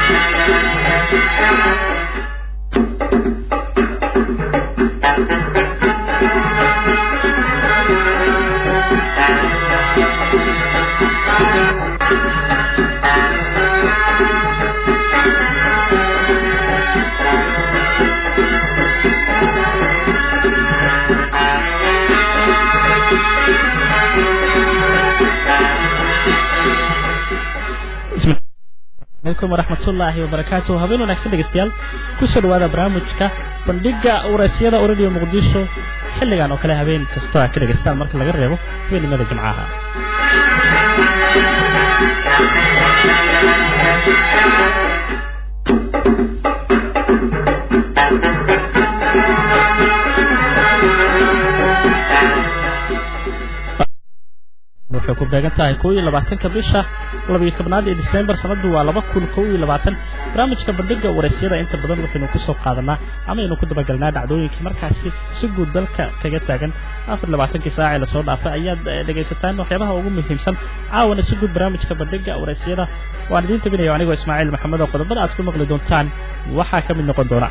alaykum waraxmatullaahi wabarakaatu habeen wanaagsan dhegeystayaal kusoo dhawaada barnaamijka bandhiga waraysyada radio muqdisho xilligan oo kale habeen kastoo a ka dhegaystaan marka laga reebo habeenimada jimcaha waxay ku beegan tahay kow iyo labaatanka bisha labayo tobnaad ee disembar sanadu waa laba kun kow iyo labaatan barnaamijka bandhiga waraysyada inta badan waxaynu kusoo qaadanaa ama aynu ku dabagalnaa dhacdooyinkii markaasi si guud dalka kaga taagan afar labaatankii saac ee lasoo dhaafay ayaad dhegaysataan waxyaabaha ugu muhiimsan caawana si guud barnaamijka bandhiga waraysyada waan idiin tabinayo anigoo ismaaciil maxamed oo qodobada aad ku maqli doontaan waxaa ka mid noqon doona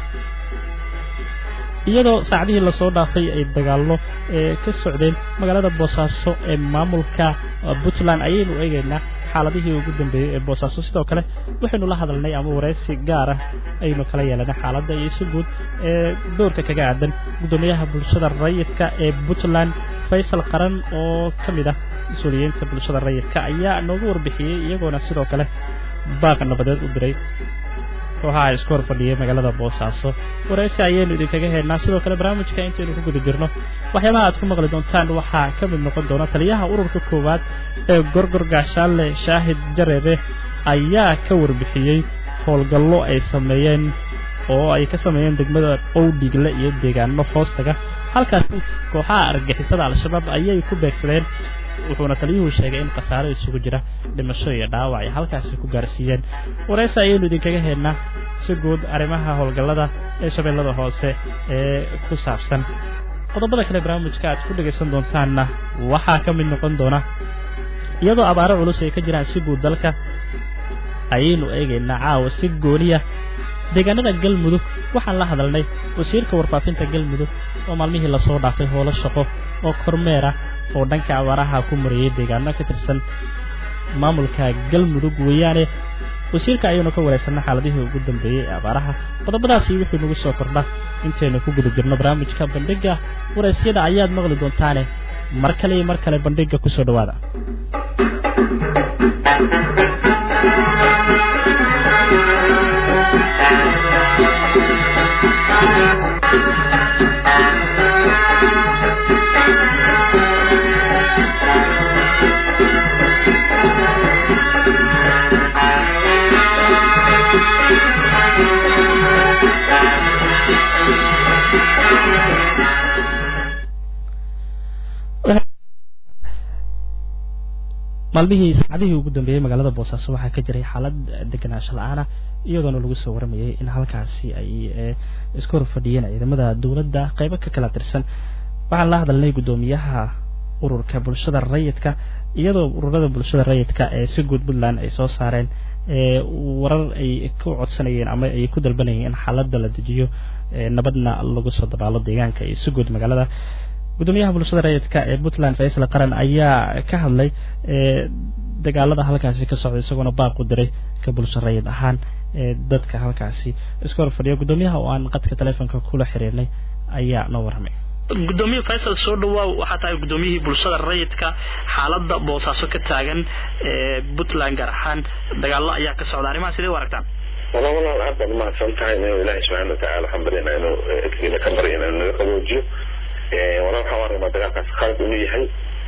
iyadoo saacadihii lasoo dhaafay ay dagaallo ee ka socdeen magaalada boosaaso ee maamulka puntland ayaynu eegaynaa xaaladihii ugu dambeeyey ee boosaaso sidoo kale waxaynu la hadalnay ama waraysi gaar ah aynu kala yeelanay xaaladda iyo si guud ee doorka kaga aadan guddoomiyaha bulshada rayidka ee puntland faysal qaran oo ka mid ah mas-uuliyiinta bulshada rayidka ayaa noogu warbixiyey iyagoona sidoo kale baaq nabadeed u diray kooxaha isku hor fadhiyay magaalada boosaaso waraysi ayaynu idinkaga helnaa sidoo kale barnaamijka intaynu ku guda jirno waxyaabaha aad ku maqli doontaan waxaa ka mid noqon doona taliyaha ururka koowaad ee gorgor gaashaanle shaahid jareere ayaa ka warbixiyey howlgallo ay sameeyeen oo ay ka sameeyeen degmada owdhigle iyo deegaano hoostaga halkaasi kooxaha argagixisada al-shabaab ayay ku beegsadeen wuxuuna taliyuhu sheegay in khasaaro isugu jira dhimasho iyo dhaawac ay halkaasi ku gaarsiiyeen waraysi ayaynu idinkaga helnaa si guud arrimaha howlgallada ee shabeellada hoose ee ku saabsan qodobada kale barnaamijka aad ku dhegaysan doontaanna waxaa ka mid noqon doona iyadoo abaaro culus ay ka jiraan si guud dalka ayaynu eegaynaa caawa si gooniya deegaanada galmudug waxaan la hadalnay wasiirka warfaafinta galmudug oo maalmihii lasoo dhaafay howlo shaqo oo kormeera oo dhanka abaaraha ku mariyey deegaano ka tirsan maamulka galmudug weeyaane wasiirka ayaynu ka waraysanay xaaladihii ugu dambeeyey ee abaaraha qodobadaasi wixii nagu soo kordha intaynu ku guda jirno barnaamijka bandhiga waraysyada ayaad maqli doontaane mar kale iyo mar kale bandhiga kusoo dhawaada maalmihii saacadihii ugu dambeeyey magaalada boosaaso waxaa ka jiray xaalad deganaansho la-aana iyadoona lagu soo waramayay in halkaasi ay isku hor fadhiyeen ciidamada dowladda qaybo ka kala tirsan waxaan la hadalnay guddoomiyaha ururka bulshada rayidka iyadoo ururada bulshada rayidka ee si guud puntland ay soo saareen warar ay ku codsanayeen ama ay ku dalbanayeen in xaaladda la dejiyo nabadna lagu soo dabaalo deegaanka iyo si guud magaalada guddoomiyaha bulshada rayidka ee puntland faysal qaran ayaa ka hadlay dagaalada halkaasi ka socda isagoona baaq u diray ka bulsho rayid ahaan dadka halkaasi isku hor fadhiya guddoomiyaha oo aan qadka teleefonka kula xiriirnay ayaa noo warramay gudoomiye faysal soo dhawaa waxaa tahay guddoomiyihii bulshada rayidka xaaladda boosaaso ka taagan ee puntland gaar ahaan dagaallo ayaa ka socda arrimaha sidee u aragtaan wala walaal aad baad umahadsan tahay inuu ilaahay subxaana watacaala waxaan baryana inuu edkiina ka baryo inuu naga qaboojiyo wala waxaan aragnaa dagaalkaas khalad inuu yahay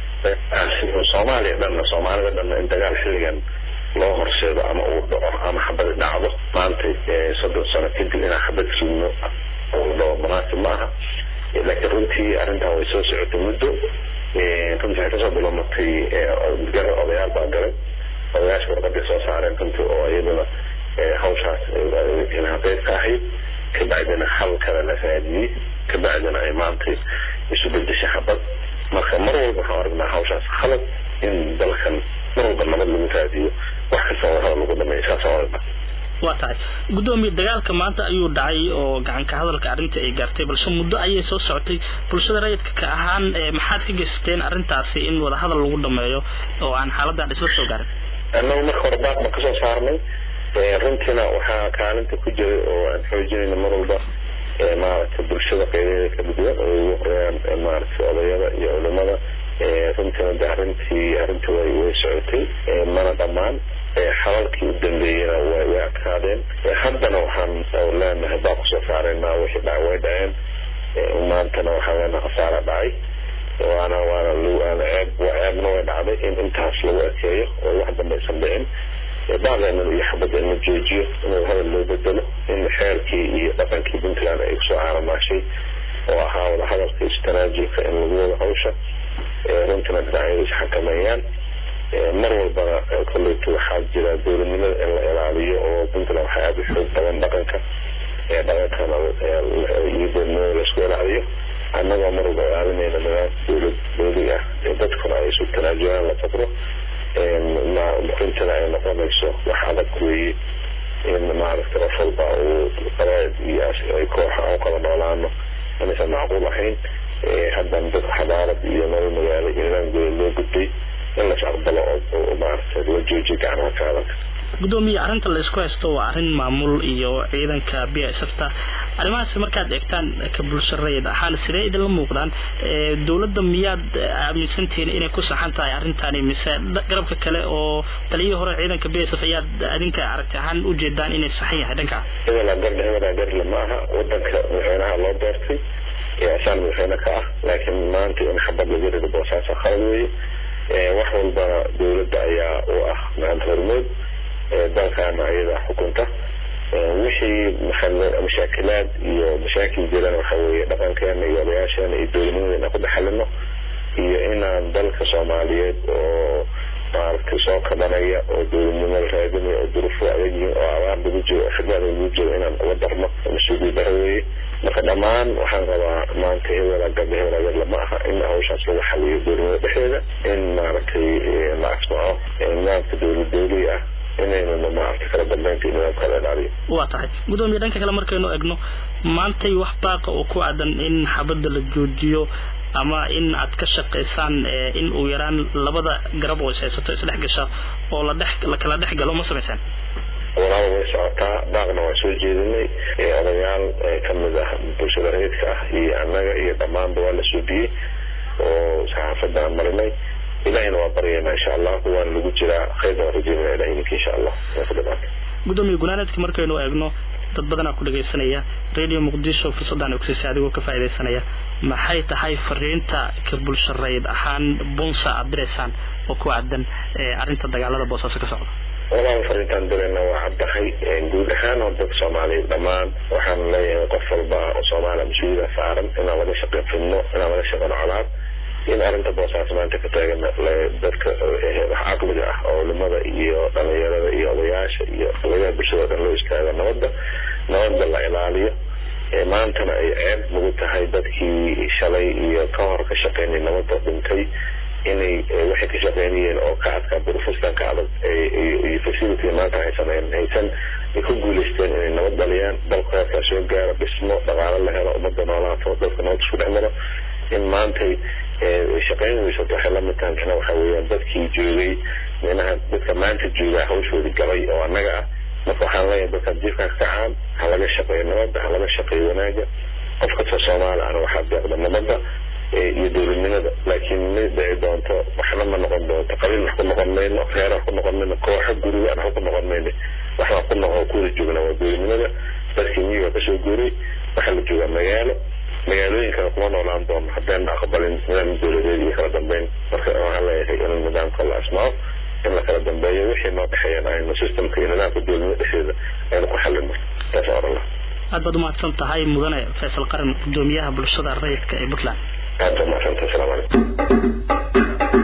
soomaaliya dhanna soomaalida dhanna in dagaal xilligan loo horseedo ama uu dhaco ama xabadi dhacdo maanta soddon sano kadib inaan xabad sugno uu dhaco munaasib ma aha laakiin runtii arrintan way soo socotay muddo runtii waxay kasoo bilomatay gar odayaal baa galay odayaasha warqaday soo saareen runtii oo iyaduna hawshaas qeyb ka ahayd kabacdina hal kale la raadiyey kabacdina ay maantay isu bedeshay xabad marka mar walba waxaan aragnaa hawshaas khalad in dalkan mar walba nabad lagu raadiyo wax kasta oo hada lagu dhameeyo saasaan aragnaa waa tahay guddoomiye dagaalka maanta ayuu dhacay oo gacanka hadalka arrinta ay gaartay balse muddo ayay soo socotay bulshada rayidka ka ahaan maxaad ka geysateen arrintaasi in wadahadal lagu dhameeyo oo aan xaaladdan isla soo gaarin annagu marka hore baaq baan kasoo saarnay runtiina waxaa kaalinta ku jiray oo aan xoojinayna mar walba maaragtay bulshada qeybadeeda kala duwan oo ugu horeeyaan maaragtay odayada iyo culimada runtiina de arrintii arrintii way way socotay mana dhammaan xalalkii u dambeeyena way way adkaadeen haddana waxaan leenahay baa kusoo saaraynaa wixii dhaca way dhaceen maantana waxaa leenahay khasaara dhacay waana waana waana ceeb ceebna way dhacday in intaas lagu ekeeyo oo wax dambe aysan dhicin bacdeenan iyo xabadda in la joojiyo in hadal loo bedelo in xeerkii iyo dhaqankii puntland ay kusoo caaramaashay oo ahaa wada hadalka istaraajilka in lagu wada hawsha runtina dhinacyadu isxakameeyaan mar walbana kolleyta waxaa jira dowladnimada in la ilaaliyo oo puntland waxaa aada u xoog badan dhaqanka dhaqankana iyo dowladnimada laisku ilaaliyo annagoo mar walba ilaalinayna nidaamka dowlad dowli ah dadkuna ay isu tanaajulaan la faqro runtina ay noqonayso wax adag weeye in maaragtay qof walba uu qabaa'id iyo ay kooxa aan kala noolaano inaysan macquul ahayn haddana dadka xadaarad iyo nolol magaalo iyo nidaam gole loo gudbay in las aqbalo oo maaragtay la joojiyo gacmaha ka adag guddoomiye arrinta laysku haysto waa arrin maamul iyo ciidanka b s f ta arrimahaas markaad eegtaan ka bulsho rayid ahaan sidee idinla muuqdaan dowladda miyaad aaminsantihiin inay ku saxan tahay arrintani mise garabka kale oo taliyihii hore ciidanka b s f ayaad adinka aragti ahaan ujeedaan inay saxan yahay dhanka hebelaa garle hebelaa garle ma aha wadanka madaxweynaha loo doortay asaan madaxweyne ka ah laakiin maanta in xabad laga rido boosaasa khalad weeye wax walbana dowladda ayaa u ah maanta hormood dalkaana ayada xukunta wixii mashaakilaad iyo mashaakil jirana waxa weeye dhaqankeena iyo odayaasheena iyo dowladnimada inaan ku dhexalino iyo inaan dalka soomaaliyeed oo maaragtay soo kabanaya oo dowladnimo la raadinaya oo duruufo adag yihiin oo abaar lagu jiro oo xidmaad lagu jiro inaan uga darno mas-uuliyad daro weeye marka dhammaan waxaan rabaa maanta hebela gabe hebela gadla ma aha in hawshaas lagu xaliyo dowladnimada dhexdeeda in maaragtay la asmaco nidaamka dowlad dowli ah inaynuna maaragtay kala dambeynta iyo nidaamka la ilaaliyo waa tahay guddoomiye dhanka kale markaynu egno maantay wax baaqa oo ku aadan in xabadda la joojiyo ama in aad ka shaqaysaan in uu yaraan labada garab oo is haysato isdhex gasha oo la dhex la kala dhex galo ma samaysaan walaaba way socotaa baaqna waan soo jeedinay odayaal kamid ah bulshada rayidka ah iyo annaga iyo dhammaanba waa la suubiyey oo saxaafadda aan marinay ilahina waa baryaynaa insha allah waana lagu jiraa khayrna waan rajeynaya ilahi idinka insha allah waa ku dhamaata guddoomiye gunaanadka markaynu eegno dad badanaa ku dhagaysanaya radio muqdisho fursaddan ay kusiisay adigoo ka faa'iidaysanaya maxay tahay fariinta ka bulsho rayid ahaan bunsa aad diraysaan oo ku aadan arrinta dagaalada boosaaso ka socda walaal fariintaan dirayna waa caddahay guud ahaan oo dadka soomaaliyeed dhammaan waxaan leeyahay qof walba oo soomaaliya mas-uuliyada saaran inaan laga shaqeyn fidno inaan laga shaqeyn colaad in arrinta boosaas maanta ka taagan dadka wax caqliga ah oo culimada iyo dhalinyarada iyo odayaasha iyo qalayaha bulshada o dhan loo istaago nabadda nabadda la ilaaliyo maantana ay ceeb nagu tahay dadkii shalay iyo ka hor ka shaqeynay nabadda dhintay inay waxay ka shaqeynayeen oo ka adkaa burfustan ka adag iyo facility maanta haysan haysan ay ku guuleysteen inay nabad dhaliyaan dalka heerkaa soo gaaro dhismo dhaqaalo la helo ummadda noolaato dadka nabad isku dhex maro in maantay shaqeyn weysato waxay la mid tahay micna waxa weeyaan dadkii joogay micnaha dadka maanta joogaa hawshoodii galay oo annaga ah marka waxaan leeyahay dadka jiifkan ka kacaan ha laga shaqeeyo nabadda ha laga shaqeeyo wanaaga qof kasta soomaali ana waxaa deeqda nabadda iyo dowladnimada laakiin ma dhici doonto waxna ma noqon doonto qabiil wax ku noqon mayno reer wax ku noqon mayno kooxo guriga aan wax ku noqon mayno waxaan ku noqon kuwada joogna waa dowladnimada dadkii miyiga kasoo guuray waxaa la joogaa magaalo magaalooyinkana kuma noolaan doono haddaan aqbalin nidaam dowladeed iyo kala dambeyn marka waxaan leeyahay in nidaamka la asmaco in la kala dambeeyo wixii noo dhexeeyana aynu systemka iyo nidaamka dowladnimada dhexdeeda aynu ku xalino taas oran lah aad baad umahadsan tahay mudane faysal qaran gudoomiyaha bulshada rayidka ee puntland aad baad umahadsantahay asalaamu calaykum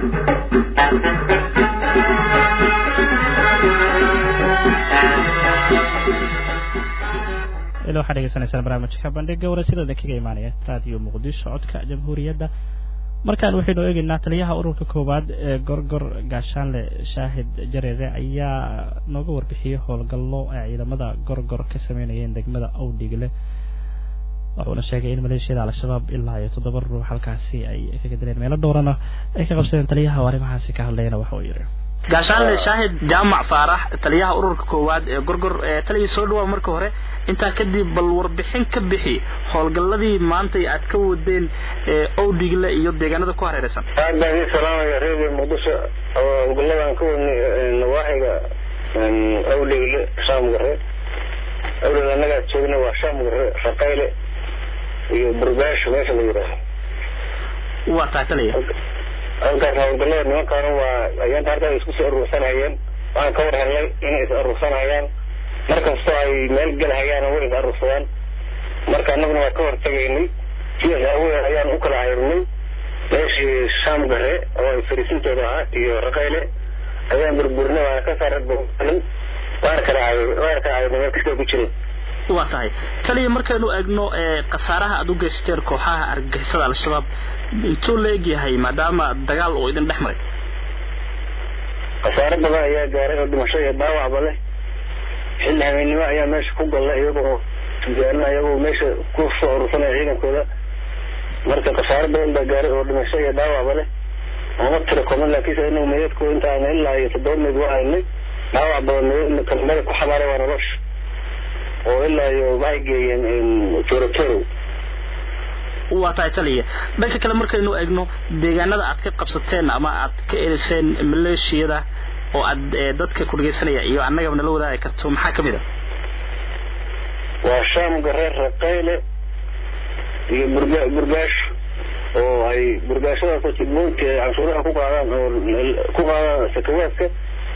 ila waxaad dhegeysanaysaan barnaamijka bandhiga waraysyada kaga imaanaya raadiyo muqdisho codka jamhuuriyadda markaan waxaynu eegaynaa taliyaha ururka koowaad ee gorgor gaashaanle shaahid jareere ayaa nooga warbixiyey howlgallo ay ciidamada gorgor ka sameynayeen degmada awdhigle wuxuuna sheegay in maleeshiyada al-shabaab ilaa iyo toddoba ruux halkaasi ay kaga dileen meelo dhowrana ay ka qabsadeen taliyaha oo arrimahaasi ka hadlayna waxa uu yidhi gaashaanle shaahid jaamac faarax taliyaha ururka koowaad ee gorgor taliya soo dhawaa marka hore intaa kadib bal warbixin ka bixi howlgalladii maantay aad ka wadeen owdhigle iyo deegaanada ku hareeraysan aad baan ii salaamaya reer muqdisho howlgalladan ka wadnay nawaaxiga awdhigle shaam gare awdhigle annagaa joogna waa shaam gare raqayle iyo burgaasho meesha la yidhaaho waa tahay taliya halkaas howlgallada nimankaanu waa ayaanta halkaa isku soo urursanayeen waxaan ka war helnay inay is urursanayaan markastoo ay meel gelhayaan way is urursadaan marka annaguna waa ka hortegaynay sidaas aawadeed ayaan u kala hayrnay meeshii shaam gare oo ay fariisintooda ahaa iyo raqayle ayaan burburnay waana ka saaray boonin waana kala hayr waana kala hayrnay meel kastoo ku jiray waa tahay taliya markaynu eegno khasaaraha aad u geysteen kooxaha argagixisada al-shabaab intuu la egyahay maadaama dagaal uu idin dhex maray khasaaro badan ayaa gaaray oo dhimasho iyo dhaawacba leh xilli habeennimo ayaa meesha ku galla iyagoo tijaalina iyagoo meesha ku soo urursanaya ciidankooda marka khasaaro badan baa gaaray oo dhimasho iyo dhaawacba leh ooma tiro koman laakiinse inagu meydadkooda intaan ilaa iyo toddoba meyd waa haynay dhaawac badan kalmada ku xabaaray waa nolosha oo ilaa iyo waxay geeyeen torotoro waa tahay taliya dhanka kale markaynu eegno deegaanada aad ka qabsateen ama aad ka eriseen maleeshiyada oo aad dadka ku dhegeysanaya iyo annagaba nala wadaagi karto maxaa ka mid a waa shaam gareer raqayle iyo burga burgaasho oo ay burgaashadaasoo jidboonti ay canshuuraha ku qaadaan oo ku qaadaan sakawaadka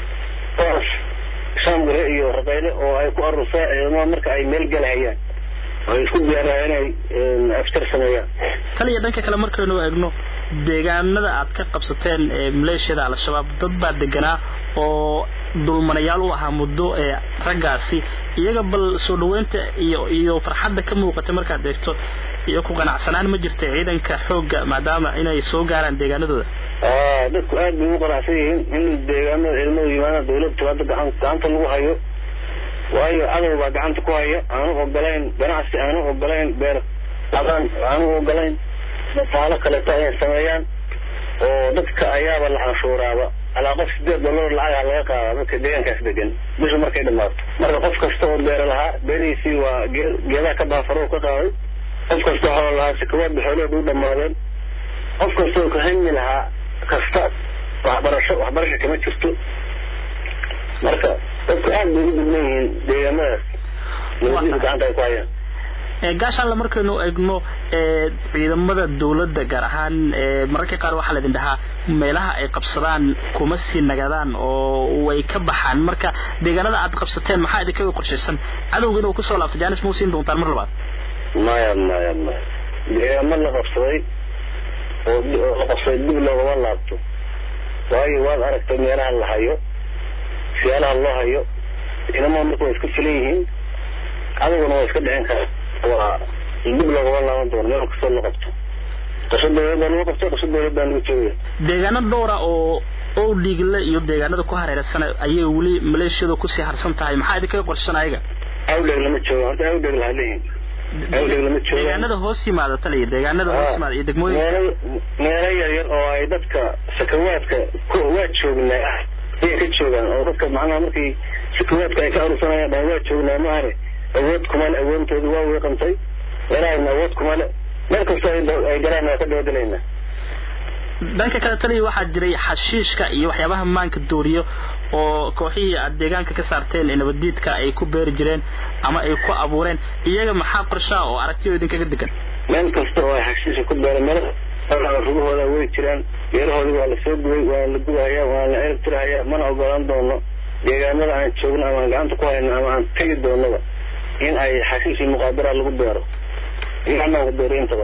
shaam gare iyo raqayle oo ay ku arursaa ciidamada marka ay meel galhayaan ay isku diyaarayaan inay aftar sameeyaan taliya dhanka kale markaynu eegno deegaanada aad ka qabsateen maleeshiyada al-shabaab dad baa deganaa oo dulmanayaal u ahaa muddo ee raggaasi iyaga bal soo dhaweynta iyo iyo farxadda ka muuqata markaad eegto iyo ku qanacsanaan ma jirta ciidanka xoogga maadaama inay soo gaaraan deegaanadooda dadku aad bay u qanacsan yihiin in deegaanada ciidamada yimaadaan dawladdu hadda gacan gacanta lagu hayo waayo cadow baa gacanta ku haya aanu ogolayn ganacsi aanu ogolayn beer adaan aanu ogolayn taalo kaleeto inay sameeyaan oo dadka ayaaba la canshuuraaba alaa qof sideed dollar lacagaha laga qaadaa dadka deegaankaas degan bishu markay dhamaato marka qof kasta oo beera lahaa beerihiisii waa geedaha ka baafaro ka qaaday qof kasta xoolo lahaa sikawaadba xoolahooda u dhammaadeen qof kasta oo kahami lahaa kasta waxbarasho waxbarasho kama jirto marka dadku aad bay u dubnan yihiin deegaamadaas nabadiisa gacanta ay ku hayaan gaashaanle markaynu eegno ciidamada dawladda gaar ahaan mararka qaar waxaa laydin dhahaa meelaha ay qabsadaan kuma sii nagadaan oo way ka baxaan marka deegaanada aad qabsateen maxaa idinkaga qorshaysan cadowga inuu kusoo laabto jaanis mau siin doontaan mar labaad maya maya maya deegaamo la qabsaday oo la qabsaday dib loogama laabto waayo waad aragtay meelaha la hayo siyaalaha loo hayo ciidamada marka waa isku filan yihiin cadowgana waa iska dhicin kara waa dib loogama laaban doono meel kastoo la qabto qasho dawlad baa lagu qabto qasho dawlad baa lagu joogaya deegaano dhowra oo oo dhiigle iyo deegaanada ku hareeraysan ayay weli maleeshiyadu kusii harsan tahay maxaa idinkaga qorshan ayaga awdheg lama joogo horta awdheg laha leeyihin awdheg lama joogo deegaanada hoos yimaada taliya deegaanada hoos yimaada iyo degmooyinka meelo meelo yar yar oo ay dadka sakawaadka waa joognaa ah ayay ka joogaan oo dadka macnaha markii sakawaadka ay ka arursanayaan dhan waa joognaa maahane awood kumale awoodtooda waa weeqantay meelahayna awood kumale meel kastoo ay galaan waa ka dabagelaynaa dhanka kale taliya waxaa jiray xashiishka iyo waxyaabaha maanka dooriyo oo kooxihii aad deegaanka ka saarteen ee nabaddiidka ay ku beeri jireen ama ay ku abuureen iyaga maxaa qorshaa oo aragtiyo idinkaga degan meel kasta oo ay xashiisha ku beereen meel rugahooda way jiraan geerahoodii waa lasoo gubay waa la gubahayaa waa la cirib tirahayaa mana ogolaan doono deegaanada aan joogno ama aan gacanta ku hayno ama aan tegi doonaba in ay xashiish iyo muqaadara lagu beero iyo anaa ku beero intaba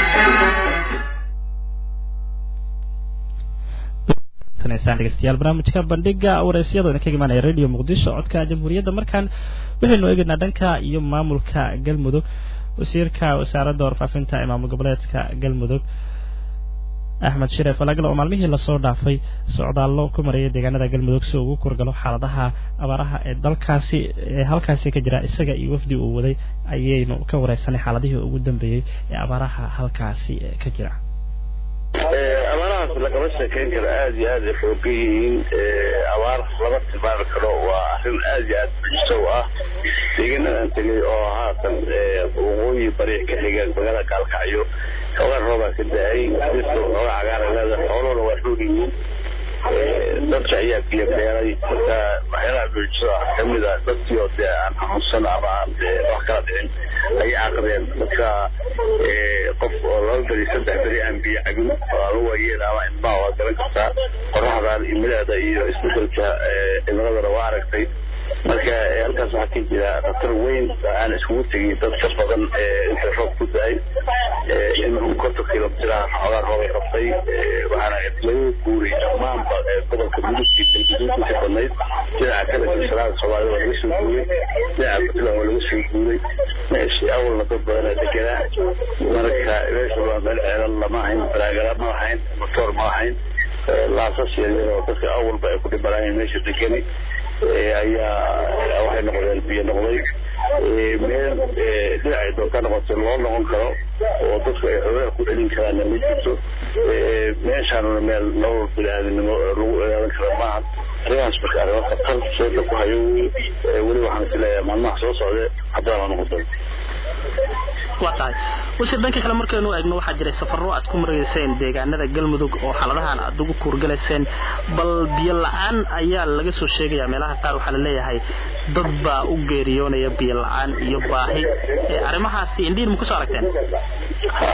dhegeystayaal barnaamijka bandhiga wareysyada kaga imaanaya radio muqdisho codka jamhuuriyadda markaan waxaynu eegaynaa dhanka iyo maamulka galmudug wasiirka wasaaradda warfaafinta ee maamul goboleedka galmudug axmed shire falagal oo maalmihii lasoo dhaafay socdaallo ku marayay deegaanada galmudug si ugu kurgalo xaaladaha abaaraha ee dalkaasi ee halkaasi ka jira isaga iyo wafdi uu waday ayaynu ka wareysanay xaaladihii ugu dambeeyey ee abaaraha halkaasi ka jira abaarahaas lagama sheekeyn karo aada iyo aad ay xoogan yihiin abaar lama tilmaami karo waa arrin aada iyo aad bujiso u ah deegaanadan tegay oo haatan waqooyi bari ka xiga magaalada gaalkacyo xoogaa roobaa ka da-ay dirta xoogaa cagaara leedahay xooluhuna waa xoog yihiin dadka ayaa biyo beeray marka waxyaalaha buujisada ah kamid a dadkii oo dee aan xanuunsan ama aan wax kala dhicin ayay caqdeen marka qof oo laba beri saddex beri aan biyo cabin oo aan u waayeen ama ilmaha waa garan kartaa qoraxdan imileeda iyo isbedelka cimiladana waa aragtay marka halkaas waxaa ka jira khatar weyn aan iskugu tegin dad ka badan inta roob ku da-ay in konton kilomitr ah xoogaa roobay qabtay waxaana laga guuray dhammaanba gobolka mudugii dalguduudkiisa badnayd dhinaca kale silsilaada soomaalida waa laga soo guuray dhinaca puntland waa laga soo guuray meeshii awalna dad badana deganaa marka meesha waa meel ceelal lama hayn baraagala ma lahayn motoor ma lahayn laasas yaryar oo dadka awalba ay ku dhibanaayeen meesha degani ayaa waxay noqdeen biyo noqday meel dhinacay doonta noqotay loo noqon karo oo dadku ay xoogaha ku celin karaanna ma jirto meeshaanuna meel nolol bini-aadinimo lagu ilaalin kara maaha arrimahaas marka arrimo khatar seeda ku hayo weli waxaan isleeyahay maalmaha soo socde haddana noqon doonto waa tahay wase dhanka kale markaynu eegno waxaa jiray safarro aad ku marayseen deegaanada galmudug oo xaaladahan aad ugu kuurgalayseen bal biyo la-aan ayaa laga soo sheegaya meelaha qaar waxaa la leeyahay dad baa u geeriyoonaya biyo la-aan iyo baahi arrimahaasi indhihin ma kusoo aragteen ha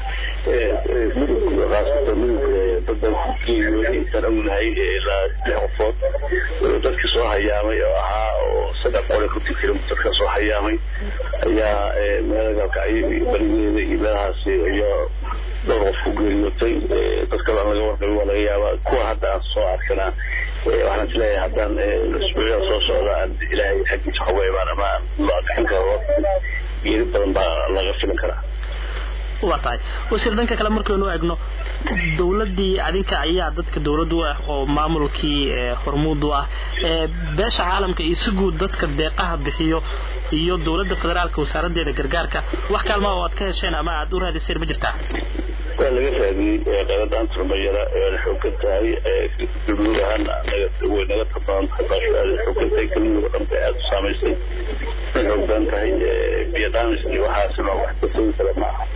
midug khaasata midug dada geeriyooday intaan ognahay ilaa lix qofood dadkii soo hayaamay oo ahaa oo saddex boqol iyo konton kilomitr ka soo hayaamay ayaa meela gaalkacyo iyo barigeeda iyo meelahaasi iyo dhowr qof ku geeriyootay dad kale aan laga warqabin waa laga yaabaa kuwa hadda aan soo arkana waxaan isleeyahay haddaan isbuucyada soo socda aan ilaahay xaggiisa xoga imaan ama gacan karo geeri badan baa laga filin karaa waa tahay wasiir dhanka kale markaynu eegno dowladdii adinka ayaa dadka dowladdu ah oo maamulkii hormuud u ah beesha caalamka iyo si guud dadka deeqaha bixiyo iyo dowladda federaalka wasaaraddeeda gargaarka wax kaalmaa oo aad ka hesheen ama aad u raadiseen ma jirtaa waa laga raadiyey qeyladaanta rumayara waana xoogan tahay galmudug ahaan way naga tabadan tahay baasho aada xoogan tahay galmudug dhan bay aada u saamaysay way xoogan tahay biyo dhaamis iyo waxaasina wax kasoogi kara ma aha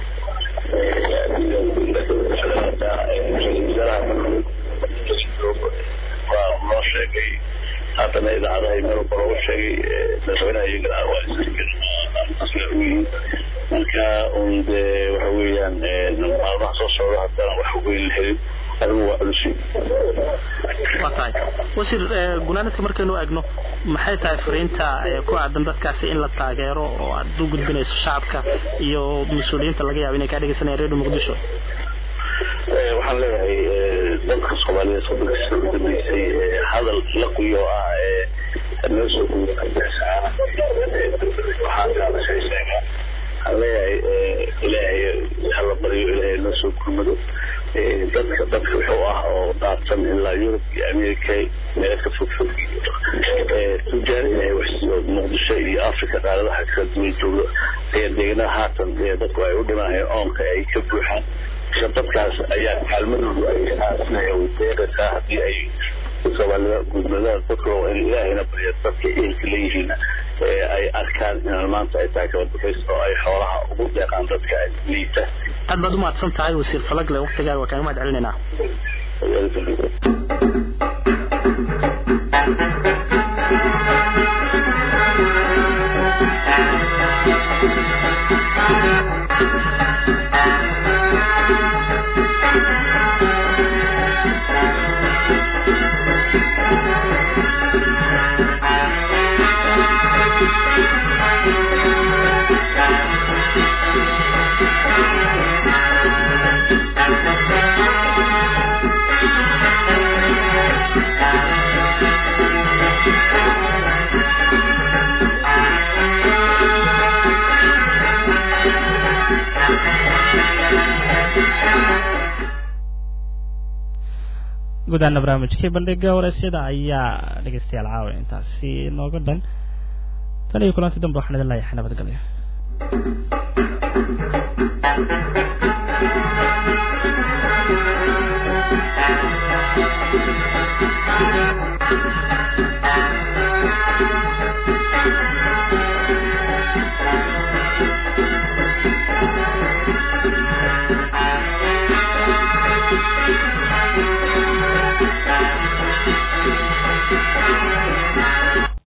waa loo sheegay haddana idaacadaha meel walba loogu sheegay madaxweynaha iyagana waa isyihiin marka un dee waxa weeyaan maalmaha soo socda haddana wax weyn la helin adigu waa culusi waa tahay wasiir gunaanadka markaynu eegno maxay tahay fariinta ku aadan dadkaasi in la taageero oo aad u gudbinayso shacabka iyo mas-uuliyiinta laga yaabo inay kaa dhegeysanayaan redio muqdisho waxaan leeyahay dadka soomaaliyeed soddonkiisa ugu dambeysay hadal la qiyo ah noo soo guusaana waxaa kaala shay sheegaa waxaan leeyahay ilaahay hala baryo ilaahay noo soo gurmado dadka dadka wuxuu ah oo daadsan ilaa yurub iyo america meel ka fog fog tujaar ilaahay waxsiiyo muqdisho iyo africa qaaradaha kala duwan jooga ayaa deeganada haatan dadku ay u dhimanayeen oonka ay ka buuxaan dadkaas ayaa kaalmadoodu ay deeqaysaa haddii ay soomaalida gudmadaha dadka waa in ilaahayna barya dadka ehelka leeyihiin ay arkaan inaan maanta ay tahay kabadbaxays oo ay xoolaha ugu deeqaan dadka liita aad baad u mahadsan tahay wasiir falagle waktigaaga waa kaaga mahad celinaynaa Thank you. gudaana barnaamijkii bandhiga wareysyada ayaa dhegeystayaal caawa intaasi nooga dhan tan iyo kulanti dambe waxaan idin leeyahay nabadgelyo Thank you.